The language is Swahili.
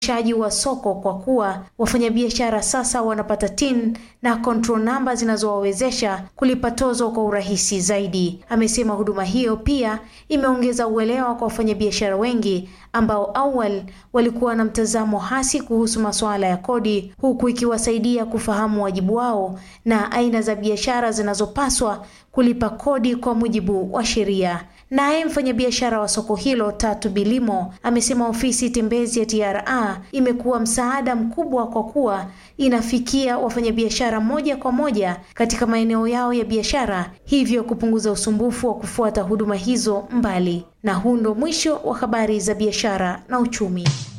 shaji wa soko kwa kuwa wafanyabiashara sasa wanapata TIN na control namba zinazowawezesha kulipa tozo kwa urahisi zaidi. Amesema huduma hiyo pia imeongeza uelewa kwa wafanyabiashara wengi ambao awali walikuwa na mtazamo hasi kuhusu masuala ya kodi, huku ikiwasaidia kufahamu wajibu wao na aina za biashara zinazopaswa kulipa kodi kwa mujibu wa sheria. Naye mfanyabiashara wa soko hilo Tatu Bilimo amesema ofisi tembezi ya TRA imekuwa msaada mkubwa kwa kuwa inafikia wafanyabiashara moja kwa moja katika maeneo yao ya biashara, hivyo kupunguza usumbufu wa kufuata huduma hizo mbali. Na huu ndo mwisho wa habari za biashara na uchumi.